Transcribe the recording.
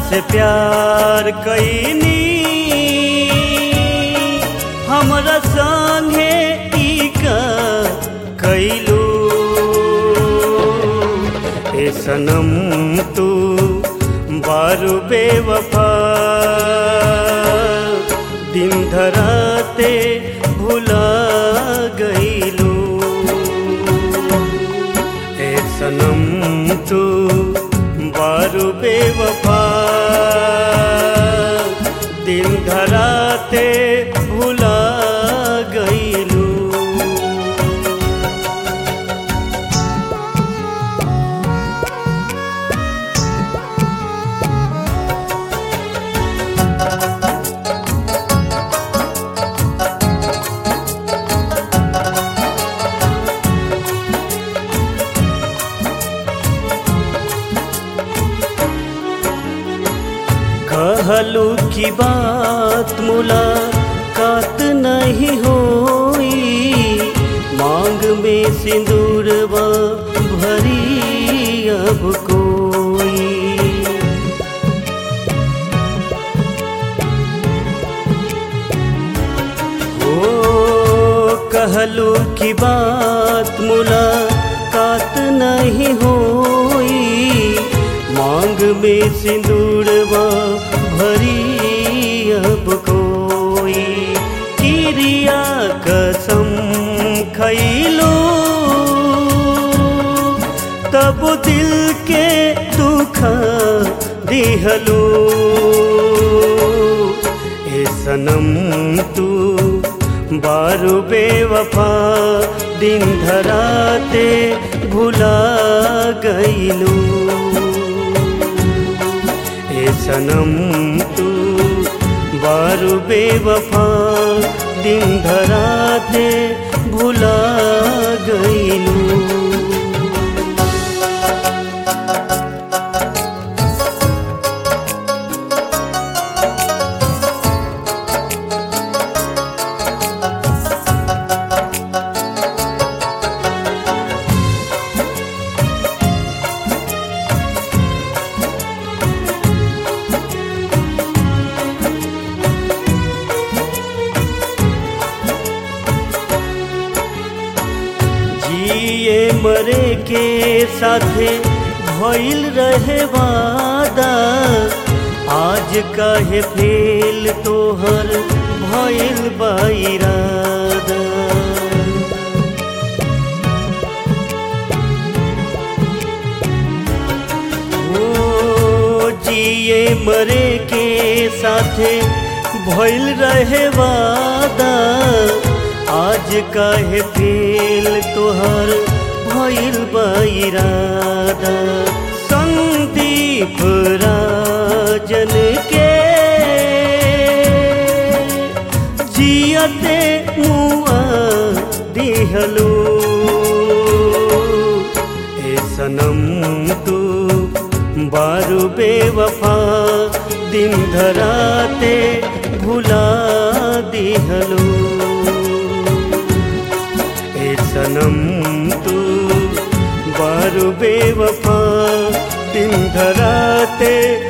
से प्यार कैनी हमरा संगे ई का कैलू ए सनम तू बारू बेवफा दिन धराते भुला गईलू ए सनम तू बारू बेवफा दिन धराते भुला गईलू कहलू की बात मुलाकात नहीं होई मांग में सिंदूरवा भरी अब कोई ओ कहलू की बात मुलाकात नहीं होई मांग में सिंदूरवा भरी अब कोई किरिया कसम खैलो तब दिल के दुख दिहलो ए सनम तू बारू बेवफा दिन धराते भुला गईलू ए सनम तू बारू बेवफा दिन धराते भुला गईलू जिए मरे के साथे भइल रहे वादा आज काहे फेल तोहर भइल बाइरादा ओ जिए मरे के साथे भइल रहे वादा आज काहे फेल तोहर भइल बाइरादा संदीप राजन के जियते मुआ दिहलो ए सनम तू बारू बेवफा दिन धराते भुला दिहलो ए सनम तू बारू बेवफा दिन धराते